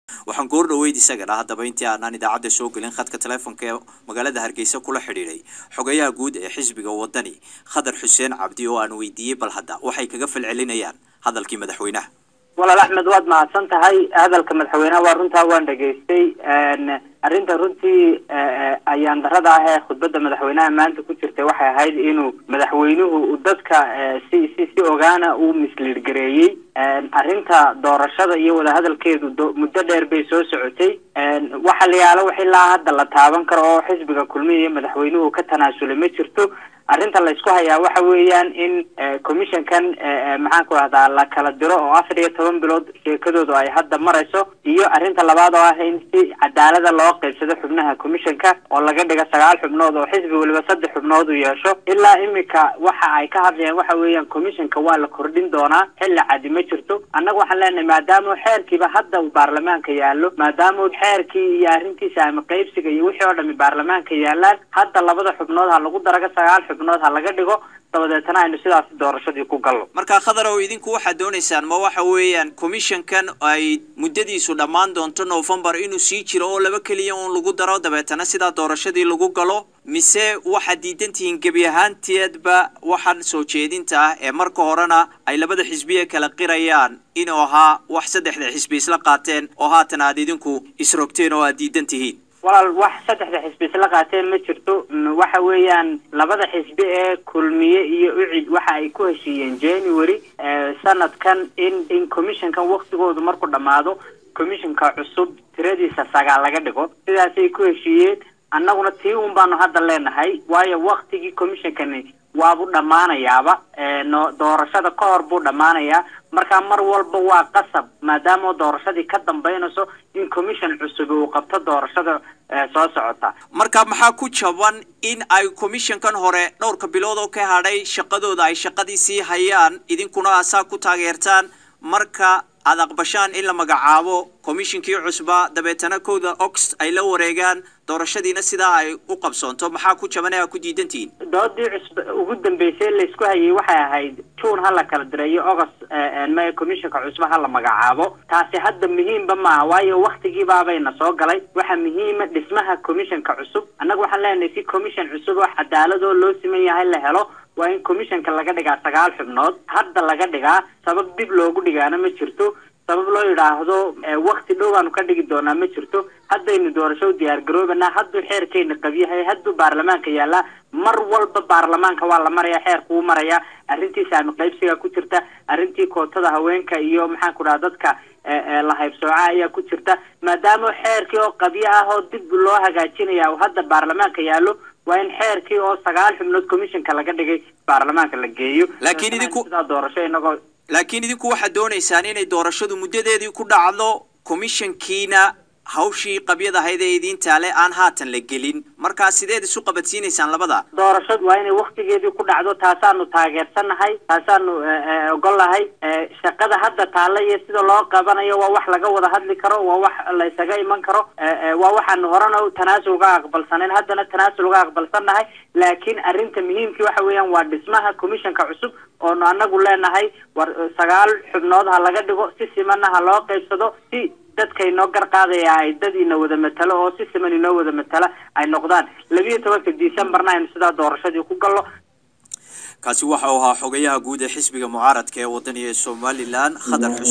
waxaan goor dhaweyd isagana haddaba intii aanaan idaacadda soo gelin khadka teleefonka ee magaalada hargeysa kula xidhiidhay xogayaha guud ee xisbiga wadani khadar xuseen cabdi oo aan weydiiyey bal hadda waxay kaga falcelinayaan hadalkii madaxweynaha walaal axmed waad mahadsan tahay hadalka madaxweynaha waa runtaa waan dhegaystay arrinta runtii ayaan darada ah ee khudbadda madaxweynaha maanta ku jirtay waxay ahayd inuu madaxweynuhu dadka si si si ogaana uu misliid gareeyey arrinta doorashada iyo wadahadalkeedu muddo dheer bay soo socotay waxa la yaalo wax ilaa hadda la taaban karo oo xisbiga kulmiya iyo madaxweynuhu ka tanaasulay ma jirto arrinta la isku hayaa waxa weeyaan in commissionkan maxaan ku rahdaa la kala diro oo afar iyo toban bilood sheekadoodu ay hadda marayso iyo arrinta labaad oo ah in si cadaalada loo qaybsado xubnaha commissionka oo laga dhiga sagaal xubnood oo xisbi waliba saddex xubnood u yeesho ilaa imika waxa ay ka hadlayaan waxa weeyaan commissionka waa la kordhin doonaa xilli cadi ma jirto annaga waxaan leenahay maadaama xeerkiiba hadda uu baarlamaanka yaallo maadaama xeerkii iyo arrintiisa ama qaybsiga iyo wixii oo dhami baarlamaanka yaalaan hadda labada xubnood ha lagu daraga sagaal xubnood ha laga dhigo dabadeetana aynu sidaasi doorashadii ku gallo marka khadar ow idinku waxaad doonaysaan ma waxa weeyaan commissionkan ay muddadiisu dhammaan doonto novembar inuu sii jiro oo laba keliya uun lagu daro dabeetana sidaa doorashadii lagu galo mise waxaad diidan tihiin gebi ahaanteedba waxaan soo jeedinta ah ee marka horena ay labada xisbiye kala qirayaan inuu ahaa wax saddexda xisbi isla qaateen oo haatan aad idinku isrogteen oo aad diidan tihiin walaal wax saddexda xisbi isla qaateen ma jirto waxa weeyaan labada xisbi ee kulmiye iyo ucid waxa ay ku heshiiyeen january sanadkan in in commissionkan waktigoodu markuu dhammaado commissionka cusub tiradiisa sagaal laga dhigo sidaasay ku heshiiyeen annaguna tii un baanu hadda leenahay waayo waktigii commissionkani waabu dhammaanayaaba no doorashada ka hor buu dhammaanayaa markaa mar walba waa qasab maadaama doorashadii ka dambaynayso in commission cusub uu qabto doorashada soo socota marka maxaa ku jaban in ay commissionkan hore dhowrka bilood oo ka hadhay shaqadooda ay shaqadii sii hayaan idinkuna asaa ku taageertaan marka aada aqbashaan in la magacaabo commissionkii cusba dabeetana kowda ox ay la wareegaan doorashadiina sidaa ay u qabsoonto maxaa ku jaban ee aa ku diidantihiin doodii cusb ugu dambeysay laysku hayay waxay ahayd june ha la kala direeyo august ma commissionka cusba ha la magacaabo taasi hadda muhiimba maaha waayo waktigiibaabayna soo galay waxaa muhiima dhismaha commissionka cusub annaga waxaan leenahay si commission cusub oo cadaaladoo loo siman yahay la helo waa in commissionka laga dhigaa sagaal xubnood hadda laga dhigaa sabab dib loogu dhigaana ma jirto sabab loo yidhaahdo wakti dhow aanu ka dhigi doonaa ma jirto haddaynu doorasho u diyaar garoobanaa hadduu xeerkeyna qabyahay hadduu baarlamaanka yaallaa mar walba baarlamaanka waa la maraya xeerku u marayaa arrintii saami qaybsiga ku jirta arrintii kootada haweenka iyo maxaan ku dhaha dadka la haybsooca ayaa ku jirta maadaama xeerkii oo qabyo ah oo dib loo hagaajinaya hadda baarlamaanka yaallo waa in xeerkii oo sagaal xubnood commissionka laga dhigay baarlamaanka la geeyo laakiin idinku sidaa doorasho inagoo laakiin idinku waxaad doonaysaan inay doorashadu muddadeedii ku dhacdo commissionkiina hawshii qabyad ahayd ee idiin taale aan haatan la gelin markaa sideed isu qabadsiinaysaan labada doorashadu waa inay waktigeedii ku dhacdo taasaanu taageersannahay taasaanu ogolnahay shaqada hadda taalla iyo sida loo qabanayo waa wax laga wada hadli karo waa wax la isaga iman karo waa waxaanu horena tanaasul uga aqbalsanayn haddana tanaasul uga aqbalsannahay laakiin arrinta muhiimkii waxa weeyaan waa dhismaha commissionka cusub oonu anagu leenahay war sagaal xubnood ha laga dhigo si simanna ha loo qaybsado si dadka inoo garqaadaya ay dad ina wada matalo oo si siman inoo wada matala ay noqdaan labiyo tobanka decemberna aynu sidaa doorashadii ku gallo kaasi waxa uu ahaa xogayaha guud ee xisbiga mucaaradka ee wadaniga ee somalilan khadar xus